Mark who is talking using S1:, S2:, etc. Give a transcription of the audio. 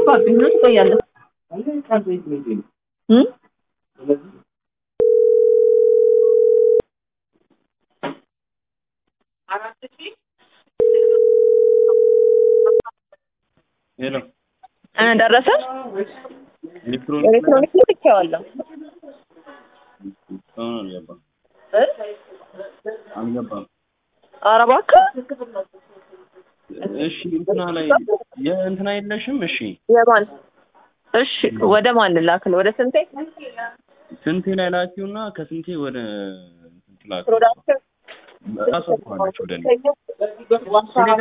S1: ጠፋብኝ ነው ትቆያለህ እ
S2: ሄሎ
S1: እ ደረሰ
S2: ኤሌክትሮኒክስ
S1: ኤሌክትሮኒክስ ልኬዋለሁ
S2: እስካሁን አልገባም
S1: እ
S2: አልገባም።
S1: ኧረ እባክህ
S2: እሺ እንትና ላይ የእንትና የለሽም? እሺ
S1: የማን እሺ ወደ ማን ላክል ወደ ስንቴ
S2: ስንቴ ላይ ላኪውና ከስንቴ ወደ እንትን ላኪው።
S1: ፕሮዳክሽን
S2: ራሷ እኮ አለች ወደ እኔ